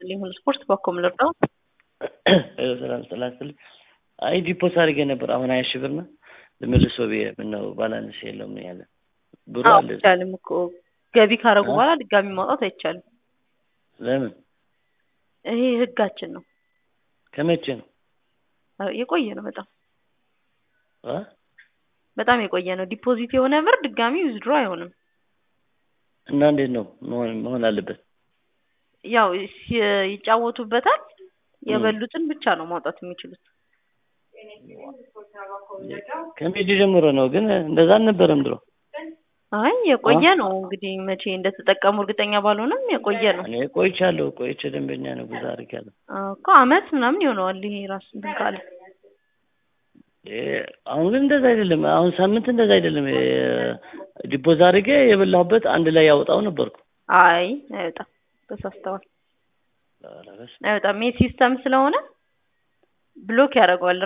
ይስጥልኝ ሁሉ ስፖርት በኮም ልርዳው ሰላም ሰላም ስል አይ ዲፖስ አድርጌ ነበር አሁን ሀያ ሺህ ብር ነው ልመልሶ ብዬ ምነው ባላንስ የለውም ያለ ብሩ አለ አይቻልም እኮ ገቢ ካረጉ በኋላ ድጋሚ ማውጣት አይቻልም። ለምን ይሄ ህጋችን ነው። ከመቼ ነው የቆየ ነው በጣም አ? በጣም የቆየ ነው። ዲፖዚት የሆነ ብር ድጋሚ ዊዝድሮ አይሆንም። እና እንዴት ነው መሆን መሆን አለበት ያው ሲ- ይጫወቱበታል። የበሉትን ብቻ ነው ማውጣት የሚችሉት። ከሜዲ ጀምሮ ነው ግን እንደዛ አልነበረም ድሮ አይ የቆየ ነው እንግዲህ መቼ እንደተጠቀሙ እርግጠኛ ባልሆንም የቆየ ነው እኔ ቆይቻለሁ ቆይቼ ደንበኛ ነው ብዙ አድርጌያለሁ አዎ እኮ አመት ምናምን ይሆነዋል ይሄ ራሱ እንትን ካለ እ አሁን ግን እንደዛ አይደለም አሁን ሳምንት እንደዛ አይደለም ዲፖዝ አድርጌ የበላሁበት አንድ ላይ ያወጣው ነበርኩ አይ አይወጣም ተሳስተዋል ኧረ በስመ አይወጣም ይሄ ሲስተም ስለሆነ ብሎክ ያደርገዋል